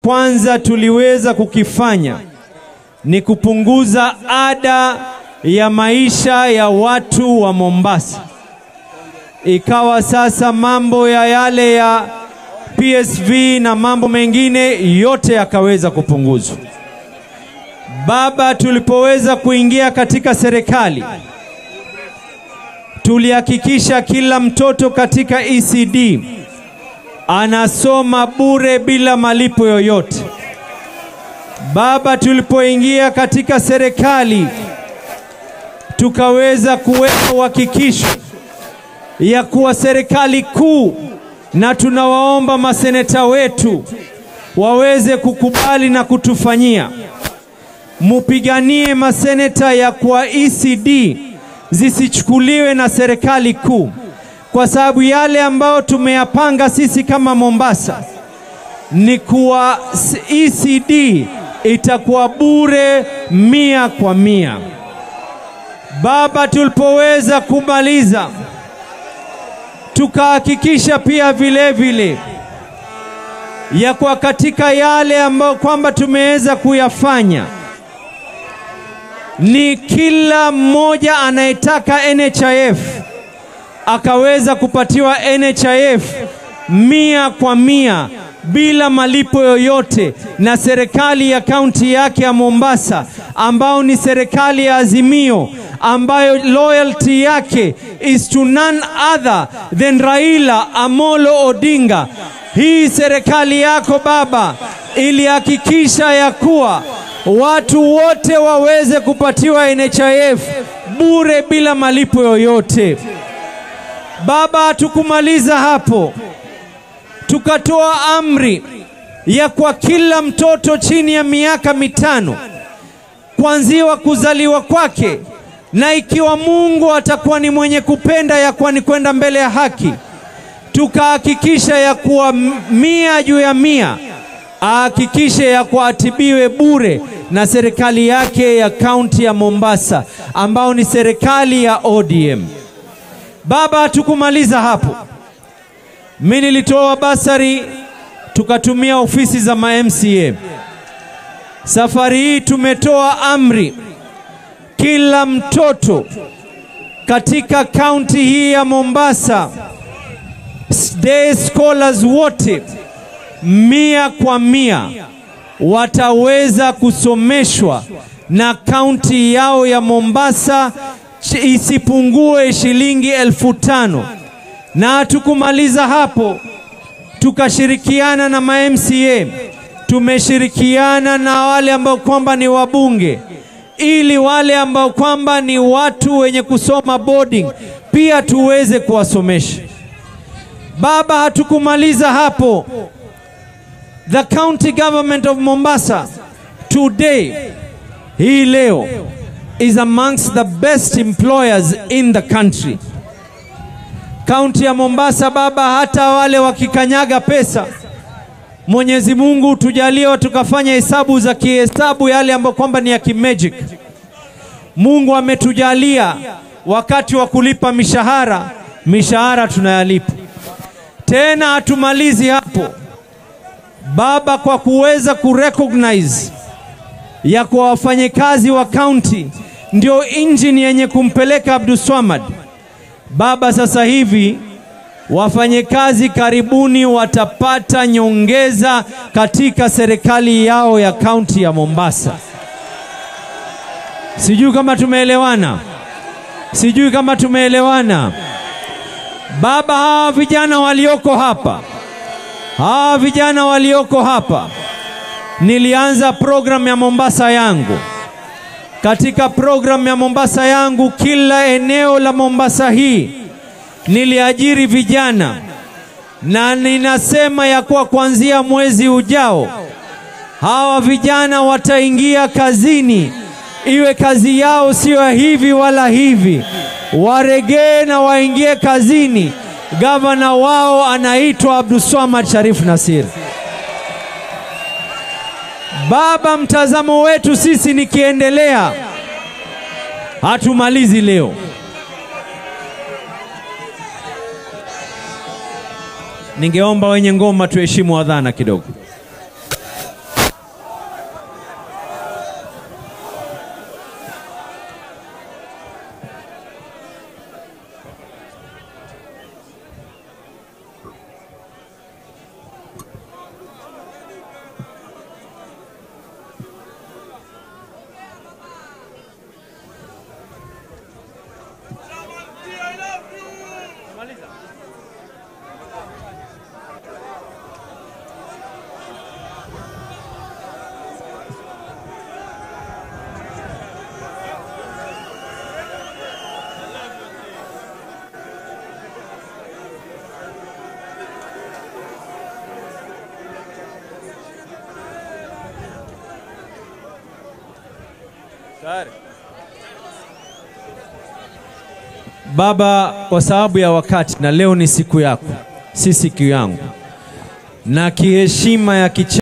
kwanza tuliweza kukifanya ni kupunguza ada ya maisha ya watu wa Mombasa. Ikawa sasa mambo ya yale ya PSV na mambo mengine yote yakaweza kupunguzwa. Baba, tulipoweza kuingia katika serikali, tulihakikisha kila mtoto katika ECD anasoma bure bila malipo yoyote. Baba, tulipoingia katika serikali tukaweza kuweka uhakikisho ya kuwa serikali kuu, na tunawaomba maseneta wetu waweze kukubali na kutufanyia, mupiganie maseneta ya kwa ECD zisichukuliwe na serikali kuu, kwa sababu yale ambayo tumeyapanga sisi kama Mombasa ni kuwa ECD itakuwa bure mia kwa mia. Baba, tulipoweza kumaliza tukahakikisha pia vile vile ya kwa katika yale ambayo kwamba tumeweza kuyafanya ni kila mmoja anayetaka NHIF akaweza kupatiwa NHIF mia kwa mia bila malipo yoyote na serikali ya kaunti yake ya Mombasa, ambao ni serikali ya Azimio, ambayo loyalty yake is to none other than Raila Amolo Odinga. Hii serikali yako baba ilihakikisha ya kuwa watu wote waweze kupatiwa NHIF bure bila malipo yoyote. Baba, hatukumaliza hapo, tukatoa amri ya kwa kila mtoto chini ya miaka mitano kuanziwa kuzaliwa kwake, na ikiwa Mungu atakuwa ni mwenye kupenda ya kuwa ni kwenda mbele ya haki, tukahakikisha ya kuwa mia juu ya mia ahakikishe ya kuwa atibiwe bure na serikali yake ya kaunti ya Mombasa, ambao ni serikali ya ODM. Baba, hatukumaliza hapo. Mimi nilitoa basari, tukatumia ofisi za ma MCA. Safari hii tumetoa amri, kila mtoto katika kaunti hii ya Mombasa, day scholars wote mia kwa mia wataweza kusomeshwa na kaunti yao ya Mombasa isipungue shilingi elfu tano na hatukumaliza hapo, tukashirikiana na ma MCA, tumeshirikiana na wale ambao kwamba ni wabunge, ili wale ambao kwamba ni watu wenye kusoma boarding pia tuweze kuwasomesha. Baba, hatukumaliza hapo. The county government of Mombasa today, hii leo, is amongst the best employers in the country. Kaunti ya Mombasa baba, hata wale wakikanyaga pesa, Mwenyezi Mungu tujalie tukafanya hesabu za kihesabu yale ambayo kwamba ni ya kimagic. Mungu ametujalia wakati wa kulipa mishahara, mishahara tunayalipa. Tena hatumalizi hapo baba, kwa kuweza kurecognize ya kwa wafanyikazi wa kaunti ndio injini yenye kumpeleka Abdulswamad baba. Sasa hivi wafanyikazi karibuni watapata nyongeza katika serikali yao ya kaunti ya Mombasa. Sijui kama tumeelewana, sijui kama tumeelewana baba. Hawa vijana walioko hapa, hawa vijana walioko hapa, nilianza programu ya Mombasa yangu. Katika programu ya Mombasa yangu, kila eneo la Mombasa hii niliajiri vijana, na ninasema ya kuwa kuanzia mwezi ujao hawa vijana wataingia kazini, iwe kazi yao sio hivi wala hivi, waregee na waingie kazini. Gavana wao anaitwa Abdulswamad Sharif Nasir. Baba, mtazamo wetu sisi nikiendelea, hatumalizi leo. Ningeomba wenye ngoma tuheshimu adhana kidogo. Baba, kwa sababu ya wakati na leo ni siku yako, si siku yangu, na kiheshima ya kicha